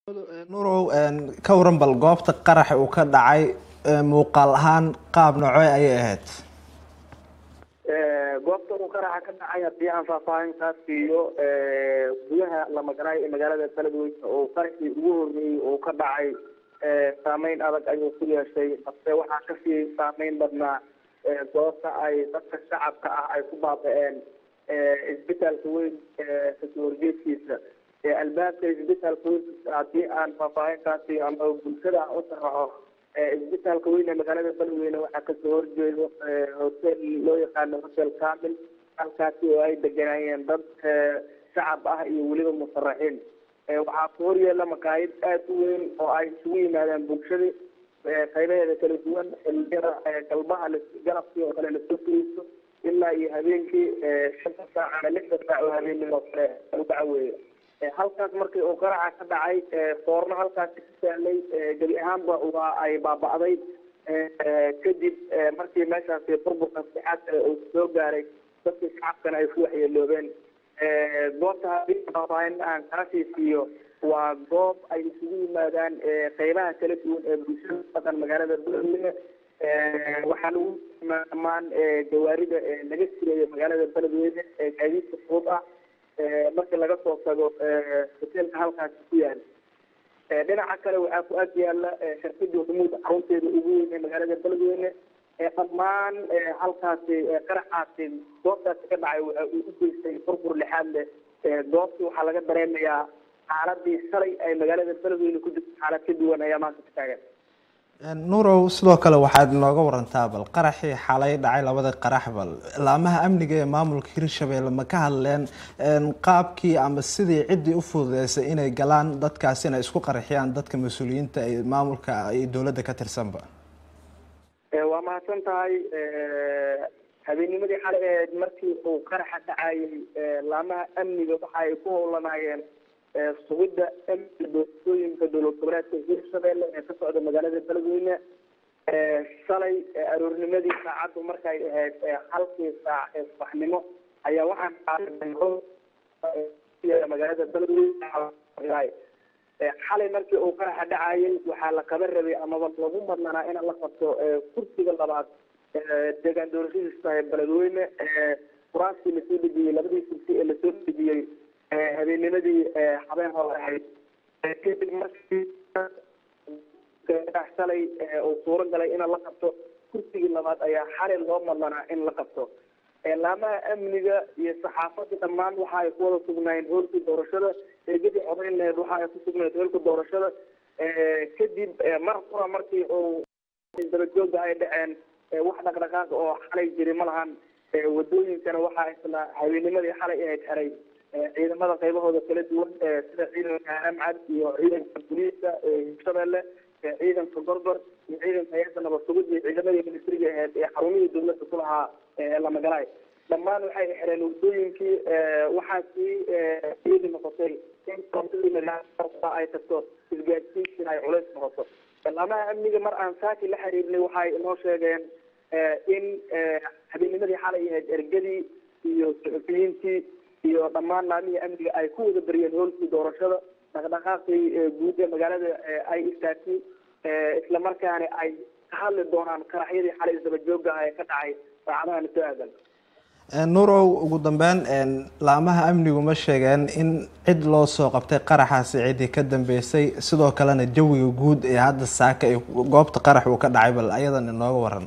nurow ka waran bal goobta qaraxa uu ka dhacay muuqaal ahaan qaab noocee ayay ahayd goobta uu qaraxa ka dhacay haddii aan faahfaahin kaa siiyo gudaha lamagaraay ee magaalada beledweyne oo qaraxii ugu horreeyey uu ka dhacay saameyn adag ayuu ku yeeshay balse waxaa kasii saameyn badnaa goobta ay dadka shacabka ah ay ku baaba-een isbitaalka weyn kasoo horjeedkiisa albaabka isbitaalka weyn haddii aan faahfaahin kaa siiyo ama bulshada aan u sharaxo isbitaalka weyn ee magaalada beledweyne waxaa kasoo horjeedo hotel loo yaqaano hotel camil halkaasi oo ay deganaayeen dad shacab ah iyo weliba musaraxiin waxaa ku horyeela makaayid aada u weyn oo ay isugu yimaadeen bulshadii qaybaheeda kala duwan xiliyada galbaha galabkii oo kale lasoo furiisto ilaa iyo habeenkii shanta saac ama lixda saac oo habeenimo kale u dhacaweeya halkaas markii uu qaraxa ka dhacay foorno halkaasi ka saalay gebi ahaanba waa ay baaba-day kadib markii meeshaasi burburka sixaad uu soo gaaray dadkii shacabkana ay ku waxyeeloobeen goobta haddii faahfaahin aan kaa siisiiyo waa goob ay isugu yimaadaan qeybaha kala duwan ee bulshada dhaqan magaalada beledweyne waxaa lagu dhammaan gawaarida laga jireeyo magaalada beledweyne ee gaadiidka fudud ah marka laga soo tago hoteelka halkaasi ku yaal dhinaca kale waxaa ku ag yaala shirkadii humuud xarunteeda ugu weyn ee magaalada beledweyne dhammaan halkaasi qaraxaasi goobtaasi ka dhacay waxa uu u geystay burbur lixaad leh goobtii waxaa laga dareemayaa xaaladii shalay ay magaalada beledweyne ku jirto xaalad ka duwan ayaa maanta ka taagan nurow sidoo kale waxaad inooga warantaa bal qaraxii xalay dhacay labada qarax bal laamaha amniga ee maamulka hirshabelle ma ka hadleen qaabkii ama sidii ciddii u fududeysay inay galaan dadkaasi inay isku qaraxiyaan dadka mas-uuliyiinta ee maamulka iyo dowladda ka tirsanba waa mahadsan tahay habeenimadii xalay ahayd markii uu qaraxa dhacayay laamaha amniga waxa ay ku howlanaayeen sugidda amniga doorashooyinka dowlad goboleedka hirshabelle ee ka socda magaalada beledweyne shalay aroornimadii saacaddu markay ahayd halkii saac ee subaxnimo ayaa waxaan magaalada beledweyne xalay markii uu qaraxa dhacayay waxaa la kaba rabay amaba lagu madlanaa in la qabto kursiga labaad deegaan doorashadiis tahay beledweyne quraastii lasoo dejiyey labadii kursi ee lasoo dejiyey habeenimadii habeen hore ahayd kadib markii shalay uu suuro galay in la qabto kursigii labaad ayaa xalay loo madlanaa in la qabto laamaha amniga iyo saxaafada dhammaan waxa ay ku wada sugnaayeen hoolkii doorashada eegadii codeyneed waxa ay ku sugnayd hoolka doorashada kadib mar qura markii uu dabajooga ay dhaceen wax dhaqdhaqaaq oo xalay jiri ma lahan wadooyinkana waxa isla habeenimadii xalay ahayd xeray ciidamada qaybahooda kala duwan sida ciidanka amcad iyo ciidanka booliiska hirshabelle ciidanka gorgor iyo ciidanka hay-adda nabad sugid iyo ciidamadii ministriga ahayd ee xarumihii dawladda ku lahaa lamagalaay dhammaan waxay xireen wadooyinkii waxaa sii iyadi noqotay in ay tagto isgaadsiintiina ay culays noqoto laamaha amniga mar aan saaki la xiriirnay waxay inoo sheegeen in habeenimadii xalay ahayd ergadii iyo suxufiyiintii iyo dhammaan laamihii amniga ay ku wada bariyeen hoolkii doorashada dhaqdhaqaaqii guud ee magaalada ay istaagtay isla markaana ay ka hadli doonaan qaraxyadii xalay isdaba jooga ah ee ka dhacay saacadahan soo aadan nurow ugu dambeyn laamaha amnigu ma sheegeen in cid loo soo qabtay qaraxaasi ciddii ka dambeysay sidoo kalena jawiga guud ee hadda saaka ee goobta qarax uu ka dhacay bal ayadan inooga waran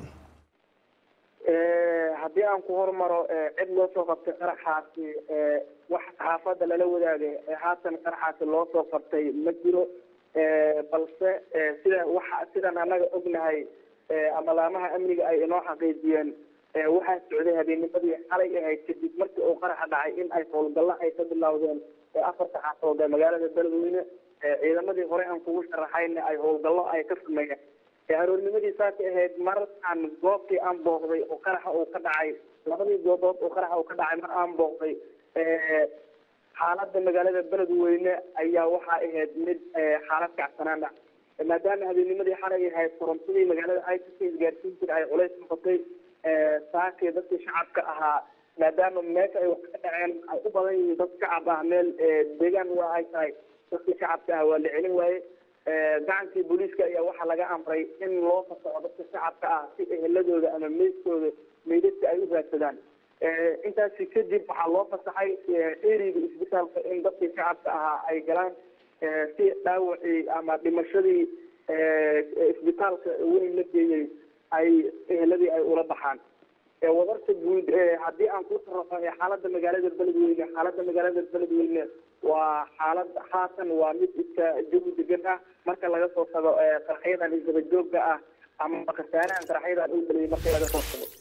haddii aan ku hormaro cid loo soo qabtay qaraxaasi wax saxaafadda lala wadaagay haatan qaraxaasi loo soo qabtay ma jiro balse sida waxa sidaan annaga ognahay ama laamaha amniga ay inoo xaqiijiyeen waxaa socday habeenimadii xalay ahayd kadib markii uu qaraxa dhacay in ay howlgallo ay ka bilowdeen afarta xaafood ee magaalada beledweyne ciidamadii hore aan kugu sharaxayna ay howlgallo ay ka sameeyeen aroornimadii saaka ahayd mar aan goobtii aan booqday oo qaraxa uu ka dhacay labadii goobood oo qaraxa uu ka dhacay mar aan booqday xaaladda magaalada beledweyne ayaa waxaa ahayd mid xaalad kacsanaan ah maadaama habeenimadii xalay ahayd korontadii magaalada ay kasoo isgaarsiintii ay culays noqotay saakii dadkii shacabka ahaa maadaama meesha ay wax ka dhaceen ay u badan yihiin dad shacab ah meel deegaan waa ay tahay dadkii shacabka ah waa la celin waaye gacankii booliiska ayaa waxaa laga amray in loo fasaxo dadka shacabka ah si eheladooda ama meydkooda meydadka ay u raadsadaan intaasi kadib waxaa loo fasaxay eriga isbitaalka in dadkii shacabka ahaa ay galaan si dhaawacii ama dhimashadii isbitaalka weyn la geeyey ay eheladii ay ula baxaan wadarta guud haddii aan ku sarafo xaalada magaalada beledweyne xaalada magaalada beledweyne waa xaalad haatan waa mid iska jawi degan ah marka laga soo tago qaraxyadan isdaba joogga ah ama khasaarahan qaraxyadan u geliyay marka laga soo tago